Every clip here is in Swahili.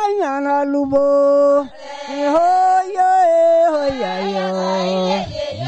nyana lubo hoyo hoyo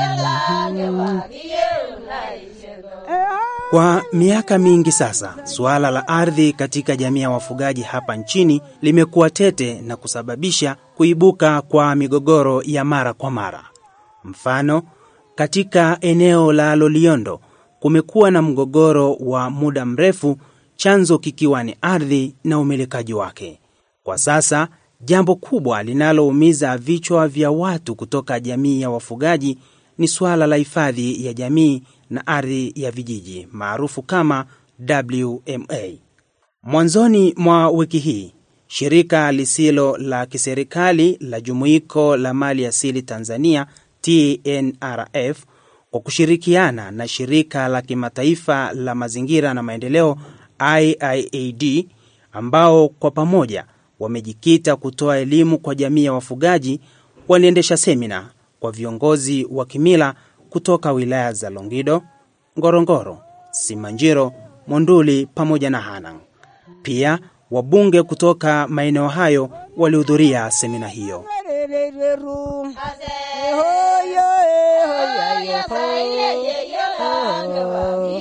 Kwa miaka mingi sasa, suala la ardhi katika jamii ya wafugaji hapa nchini limekuwa tete na kusababisha kuibuka kwa migogoro ya mara kwa mara. Mfano, katika eneo la Loliondo kumekuwa na mgogoro wa muda mrefu, chanzo kikiwa ni ardhi na umilikaji wake. Kwa sasa, jambo kubwa linaloumiza vichwa vya watu kutoka jamii ya wafugaji ni suala la hifadhi ya jamii na ardhi ya vijiji maarufu kama WMA. Mwanzoni mwa wiki hii, shirika lisilo la kiserikali la Jumuiko la Mali Asili Tanzania TNRF kwa kushirikiana na shirika la kimataifa la mazingira na maendeleo IIAD ambao kwa pamoja wamejikita kutoa elimu kwa jamii ya wafugaji waliendesha semina kwa viongozi wa kimila kutoka wilaya za Longido, Ngorongoro, Simanjiro, Monduli pamoja na Hanang. Pia wabunge kutoka maeneo hayo walihudhuria semina hiyo. Rerereru. Hoyo hoyo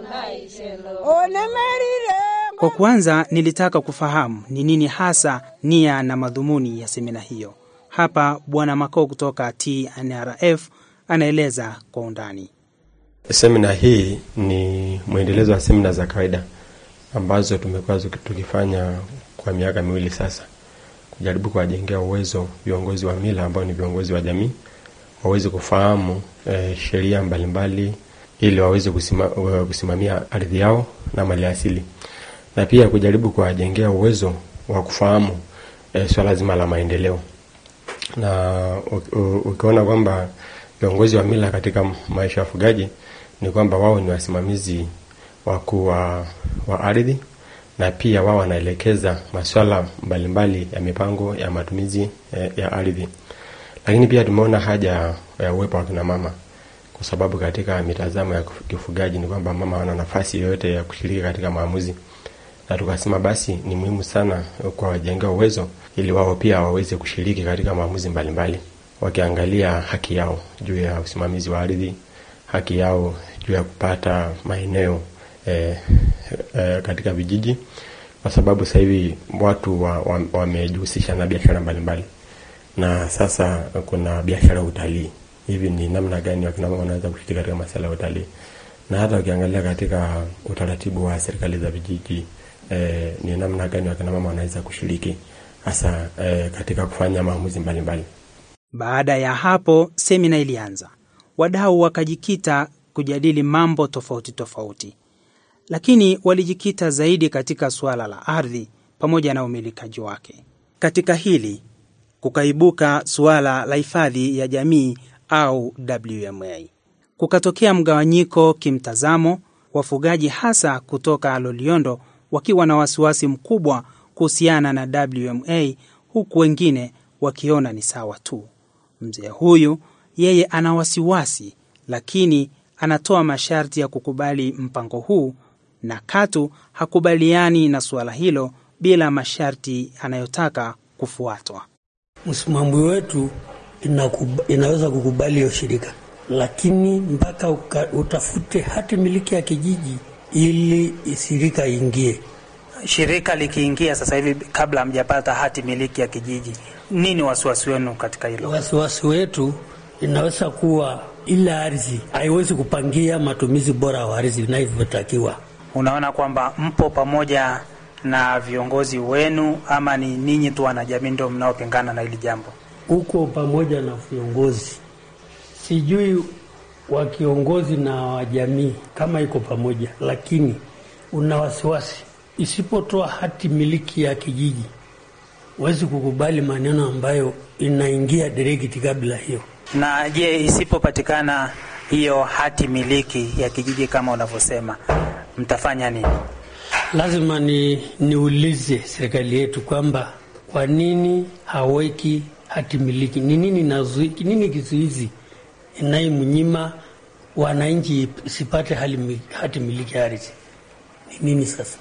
Onemerire Kwa kwanza nilitaka kufahamu ni nini hasa nia na madhumuni ya semina hiyo. Hapa Bwana Makao kutoka TNRF anaeleza kwa undani. Semina hii ni mwendelezo wa semina za kawaida ambazo tumekuwa zuki- tukifanya kwa miaka miwili sasa, kujaribu kuwajengea uwezo viongozi wa mila ambao ni viongozi wa jamii waweze kufahamu eh, sheria mbalimbali ili waweze kusima, wa- kusimamia ardhi yao na mali asili, na pia kujaribu kuwajengea uwezo wa kufahamu eh, swala zima la maendeleo na u- u- ukiona kwamba viongozi wa mila katika maisha ya wafugaji ni kwamba wao ni wasimamizi wakuu wa, wa ardhi na pia wao wanaelekeza masuala mbalimbali ya mipango ya matumizi eh, ya ardhi. Lakini pia tumeona haja ya uwepo wa kina mama, kwa sababu katika mitazamo ya kifugaji ni kwamba mama wana nafasi yoyote ya kushiriki katika maamuzi, na tukasema basi ni muhimu sana kwa wajengea uwezo ili wao pia waweze kushiriki katika maamuzi mbalimbali, wakiangalia haki yao juu ya usimamizi wa ardhi, haki yao juu ya kupata maeneo eh, eh, katika vijiji, kwa sababu sasa hivi watu wamejihusisha wa, wa na biashara mbalimbali, na sasa kuna biashara ya utalii. Hivi ni namna gani wakina mama wanaweza kushiriki katika masuala ya utalii? Na hata ukiangalia katika utaratibu wa serikali za vijiji eh, ni namna gani wakina mama wanaweza kushiriki hasa eh, katika kufanya maamuzi mbalimbali. Baada ya hapo, semina ilianza. Wadau wakajikita kujadili mambo tofauti tofauti, lakini walijikita zaidi katika suala la ardhi pamoja na umilikaji wake. Katika hili kukaibuka suala la hifadhi ya jamii au WMA. Kukatokea mgawanyiko kimtazamo, wafugaji hasa kutoka Loliondo wakiwa na wasiwasi mkubwa kuhusiana na WMA, huku wengine wakiona ni sawa tu. Mzee huyu yeye ana wasiwasi, lakini anatoa masharti ya kukubali mpango huu na katu hakubaliani na suala hilo bila masharti anayotaka kufuatwa. Msimamo wetu inakuba, inaweza kukubali hiyo shirika, lakini mpaka uka, utafute hati miliki ya kijiji ili shirika ingie. Shirika likiingia sasa hivi, kabla hamjapata hati miliki ya kijiji, nini wasiwasi wenu katika hilo? Wasiwasi wetu inaweza kuwa ile ardhi haiwezi kupangia matumizi bora wa ardhi inavyotakiwa. Unaona kwamba mpo pamoja na viongozi wenu ama ni ninyi tu wanajamii ndio mnaopingana na hili jambo? Uko pamoja na viongozi, sijui wa kiongozi na wa jamii kama iko pamoja, lakini una wasiwasi isipotoa hati miliki ya kijiji, huwezi kukubali maneno ambayo inaingia direct kabla hiyo. Na je, isipopatikana hiyo hati miliki ya kijiji kama unavyosema, mtafanya nini? Lazima ni niulize serikali yetu kwamba kwa nini haweki hati miliki? Ni nini nazui, nini kizuizi inayemnyima wananchi sipate hati miliki ya ardhi? Ni nini sasa?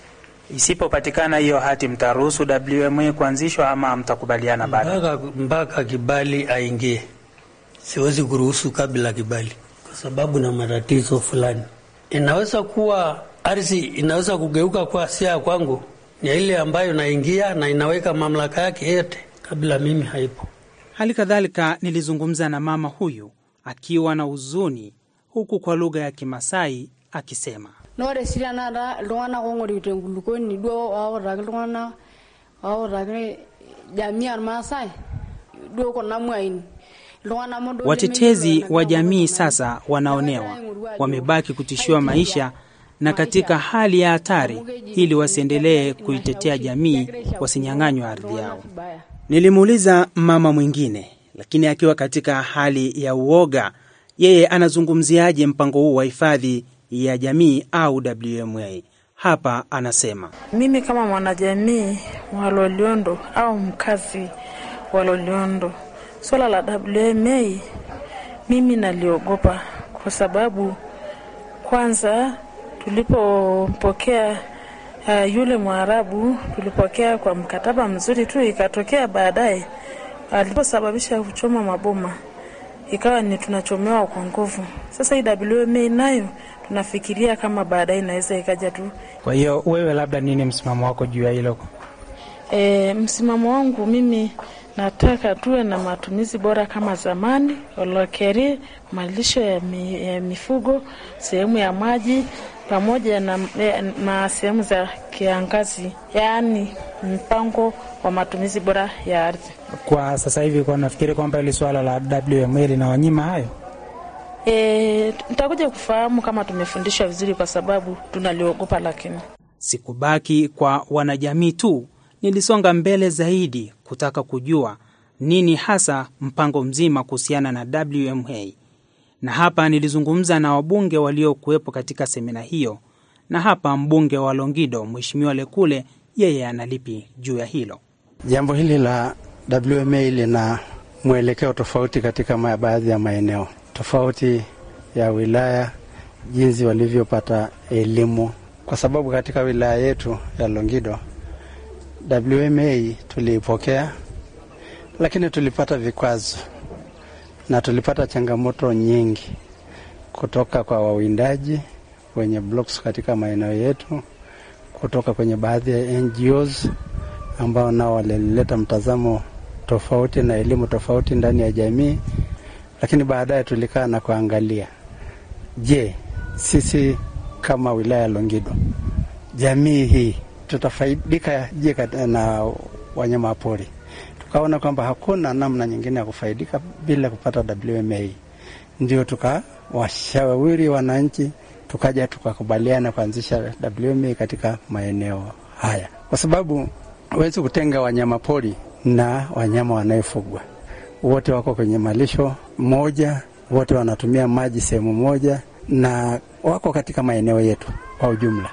Isipopatikana hiyo hati, mtaruhusu WMA kuanzishwa ama mtakubaliana baada? mpaka, mpaka kibali aingie. Siwezi kuruhusu kabla kibali, kwa sababu na matatizo fulani. Inaweza kuwa ardhi inaweza kugeuka kuwa si ya kwangu, ni ile ambayo naingia na inaweka mamlaka yake yote kabla mimi haipo. Hali kadhalika nilizungumza na mama huyu akiwa na huzuni, huku kwa lugha ya Kimasai akisema na ore sii tenakata iltung'anak oong'orikito enkulukuoni duo wautaki iltung'anak wautaki jamii ormaasai duo kuna mwain iltung'anak modo watetezi lemeyiolo wa enagira jamii kulo sasa tung'anak. wanaonewa, Nemegira aing'oru ajo wamebaki kutishiwa maisha na katika hali ya hatari, ili wasiendelee kuitetea jamii, wasinyang'anywe ardhi yao. Nilimuuliza mama mwingine, lakini akiwa katika hali ya uoga, yeye anazungumziaje mpango huu wa hifadhi ya jamii au WMA? Hapa anasema Mimi kama mwanajamii wa Loliondo au mkazi wa Loliondo, swala la WMA mimi naliogopa kwa sababu kwanza, tulipompokea uh, yule Mwarabu tulipokea kwa mkataba mzuri tu, ikatokea baadaye aliposababisha kuchoma maboma ikawa ni tunachomewa kwa nguvu. Sasa hii WMA nayo tunafikiria kama baadaye inaweza ikaja tu Kwa hiyo wewe, labda nini msimamo wako juu ya hilo? E, msimamo wangu mimi nataka tuwe na matumizi bora kama zamani, olokeri, malisho ya, mi, ya mifugo, sehemu ya maji pamoja na, na sehemu za kiangazi, yaani mpango wa matumizi bora ya ardhi. Kwa sasa hivi, kwa nafikiri kwamba hili swala la WMA linawanyima hayo. E, nitakuja kufahamu kama tumefundishwa vizuri, kwa sababu tunaliogopa, lakini Sikubaki kwa wanajamii tu, nilisonga mbele zaidi kutaka kujua nini hasa mpango mzima kuhusiana na WMA, na hapa nilizungumza na wabunge waliokuwepo katika semina hiyo, na hapa mbunge wa Longido Mheshimiwa Lekule, yeye analipi juu ya hilo. Jambo hili la WMA lina mwelekeo tofauti katika ma- baadhi ya maeneo tofauti ya wilaya, jinsi walivyopata elimu, kwa sababu katika wilaya yetu ya Longido WMA tuliipokea, lakini tulipata vikwazo na tulipata changamoto nyingi kutoka kwa wawindaji wenye blocks katika maeneo yetu, kutoka kwenye baadhi ya NGOs ambao nao walileta mtazamo tofauti na elimu tofauti ndani ya jamii, lakini baadaye tulikaa na kuangalia, je, sisi kama wilaya ya Longido, jamii hii tutafaidika je kat- na wanyama pori? Tukaona kwamba hakuna namna nyingine ya kufaidika bila kupata WMA, ndio tukawashauri wananchi, tukaja tukakubaliana kuanzisha WMA katika maeneo haya, kwa sababu huwezi kutenga wanyama pori na wanyama wanayefugwa. Wote wako kwenye malisho moja, wote wanatumia maji sehemu moja, na wako katika maeneo yetu kwa ujumla.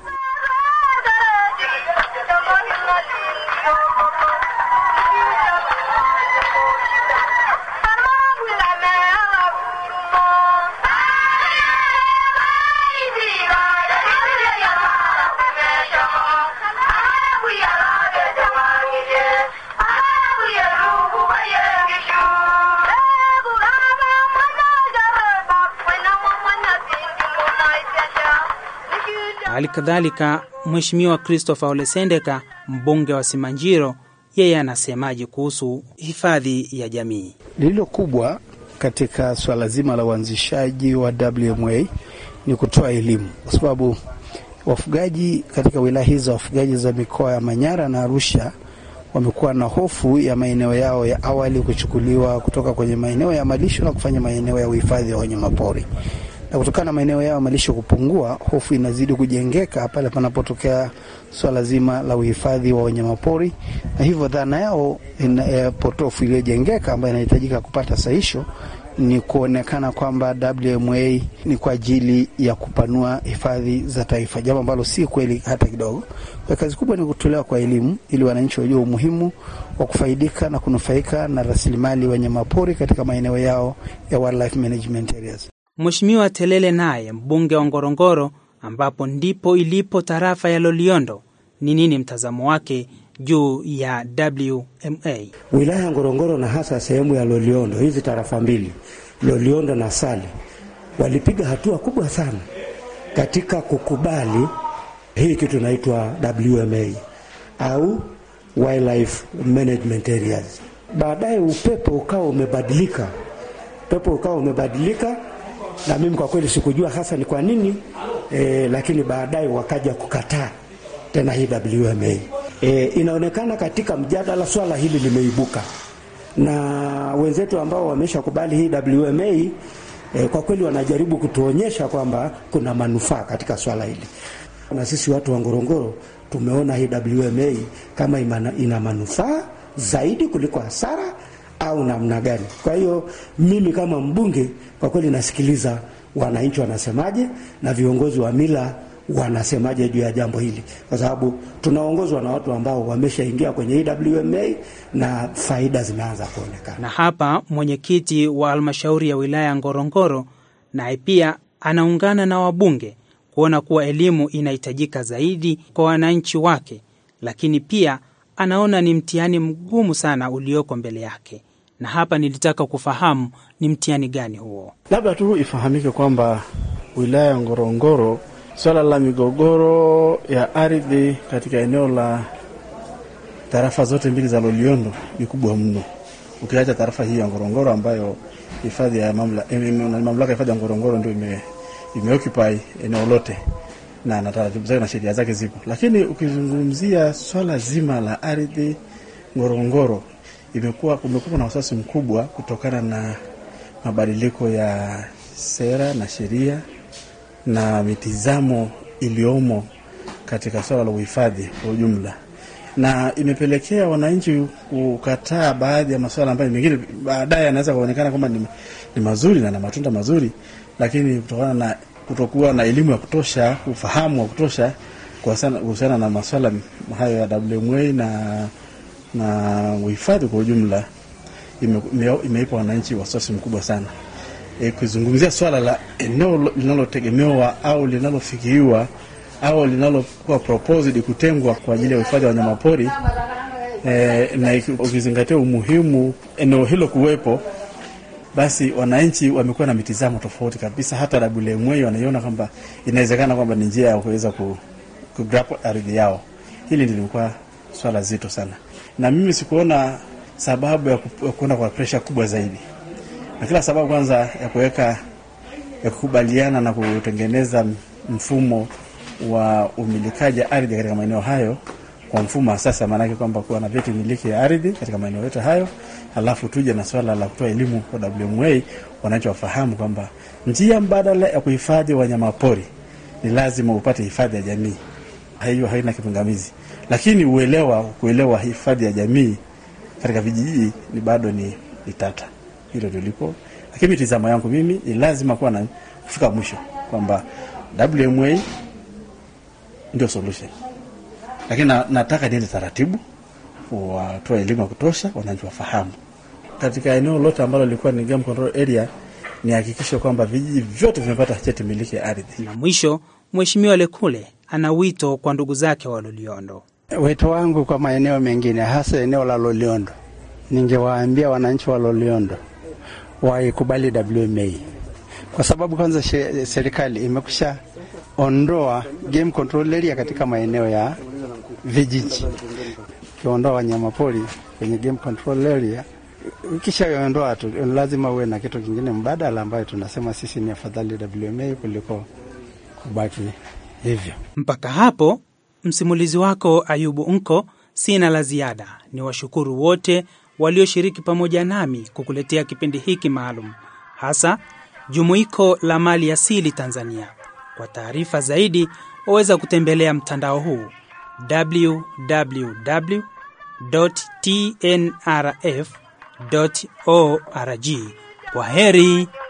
Hali kadhalika Mheshimiwa Christopher Olesendeka, mbunge wa Simanjiro, yeye anasemaje kuhusu hifadhi ya jamii? Lililo kubwa katika swala zima la uanzishaji wa WMA ni kutoa elimu, kwa sababu wafugaji katika wilaya hizo, wafugaji za mikoa ya Manyara na Arusha wamekuwa na hofu ya maeneo yao ya awali kuchukuliwa kutoka kwenye maeneo ya malisho na kufanya maeneo ya uhifadhi wa wanyamapori na kutokana na maeneo yao ya malisho kupungua, hofu inazidi kujengeka pale panapotokea swala zima la uhifadhi wa wanyamapori, na hivyo dhana yao ina, e, potofu iliyojengeka ambayo inahitajika kupata sahisho ni kuonekana kwamba WMA ni kwa ajili ya kupanua hifadhi za taifa, jambo ambalo si kweli hata kidogo. Kwa kazi kubwa ni kutolewa kwa elimu ili wananchi wajue umuhimu wa kufaidika na kunufaika na rasilimali wanyamapori katika maeneo yao ya wildlife management areas. Mheshimiwa Telele naye mbunge wa Ngorongoro, ambapo ndipo ilipo tarafa ya Loliondo, ni nini mtazamo wake juu ya WMA. Wilaya ya Ngorongoro na hasa sehemu ya Loliondo, hizi tarafa mbili Loliondo na Sale walipiga hatua kubwa sana katika kukubali hii kitu inaitwa WMA au Wildlife Management Areas. Baadaye upepo ukawa umebadilika, upepo ukawa umebadilika, na mimi kwa kweli sikujua hasa ni kwa nini e, lakini baadaye wakaja kukataa tena hii WMA. E, inaonekana katika mjadala swala hili limeibuka na wenzetu ambao wameshakubali hii WMA e, kwa kweli wanajaribu kutuonyesha kwamba kuna manufaa katika swala hili, na sisi watu wa Ngorongoro tumeona hii WMA kama imana, ina manufaa zaidi kuliko hasara au namna gani. Kwa hiyo mimi kama mbunge kwa kweli nasikiliza wananchi wanasemaje na viongozi wa mila wanasemaje juu ya jambo hili, kwa sababu tunaongozwa na watu ambao wameshaingia kwenye hii WMA na faida zimeanza kuonekana. Na hapa mwenyekiti wa halmashauri ya wilaya ya Ngorongoro naye pia anaungana na wabunge kuona kuwa elimu inahitajika zaidi kwa wananchi wake, lakini pia anaona ni mtihani mgumu sana ulioko mbele yake. Na hapa nilitaka kufahamu ni mtihani gani huo. Labda tu ifahamike kwamba wilaya ya Ngorongoro, swala la migogoro ya ardhi katika eneo la tarafa zote mbili za Loliondo ni kubwa mno, ukiacha tarafa hii ya Ngorongoro ambayo hifadhi ya mamlaka mamlaka ya hifadhi ya Ngorongoro ndio ime imeoccupy eneo lote na na taratibu zake na sheria zake zipo, lakini ukizungumzia swala zima la ardhi Ngorongoro, imekuwa kumekuwa na wasiwasi mkubwa kutokana na mabadiliko ya sera na sheria na mitizamo iliyomo katika swala la uhifadhi kwa ujumla, na imepelekea wananchi kukataa baadhi ya masuala ambayo mengine baadaye yanaweza kuonekana kwamba ni, ni mazuri na na matunda mazuri, lakini kutokana na kutokuwa na elimu ya kutosha, ufahamu wa kutosha kuhusiana na masuala hayo ya WMA na na uhifadhi kwa ujumla, imeipa ime wananchi wasiwasi mkubwa sana. E, kuzungumzia swala la eneo linalotegemewa au linalofikiriwa au linalokuwa proposed kutengwa kwa ajili ya uhifadhi wa wanyamapori e, na ukizingatia umuhimu eneo hilo kuwepo basi wananchi wamekuwa na mitizamo tofauti kabisa. Hata WMA wanaiona kwamba inawezekana kwamba ni njia ya kuweza ku, ku grab ardhi yao. Hili lilikuwa swala zito sana, na mimi sikuona sababu ya kuenda kwa presha kubwa zaidi, na kila sababu kwanza ya kuweka ya kukubaliana na kutengeneza mfumo wa umilikaji ardhi katika maeneo hayo kwa mfumo wa sasa, maanake kwamba kuwa na vyeti miliki ya ardhi katika maeneo yote hayo, halafu tuje na swala la kutoa elimu kwa WMA, wananchi wafahamu kwamba njia mbadala ya kuhifadhi wanyamapori ni lazima upate hifadhi ya jamii. Hiyo haina kipingamizi, lakini uelewa kuelewa hifadhi ya jamii katika vijiji ni bado ni, ni tata. Hilo ndio lipo, lakini mitizamo yangu mimi ni lazima kuwa na kufika mwisho kwamba WMA ndio solution lakini na, nataka niende taratibu, watoa elimu ya kutosha, wananchi wafahamu. Katika eneo lote ambalo lilikuwa ni game control area, ni hakikisha kwamba vijiji vyote vimepata cheti miliki ya ardhi. Na mwisho, Mheshimiwa Lekule ana wito kwa ndugu zake wa Loliondo. Wito wangu kwa maeneo mengine, hasa eneo la Loliondo, ningewaambia wananchi wa Loliondo waikubali WMA kwa sababu kwanza serikali imekusha ondoa game control area katika maeneo ya vijiji. Ukiondoa wanyamapori kwenye game control area, ukishaondoa tu, lazima uwe na kitu kingine mbadala, ambayo tunasema sisi ni afadhali WMA kuliko kubaki hivyo. Mpaka hapo msimulizi wako Ayubu Nko, sina la ziada. Ni washukuru wote walioshiriki pamoja nami kukuletea kipindi hiki maalum, hasa Jumuiko la Mali Asili Tanzania. Kwa taarifa zaidi waweza kutembelea mtandao huu www.tnrf.org. Kwa heri.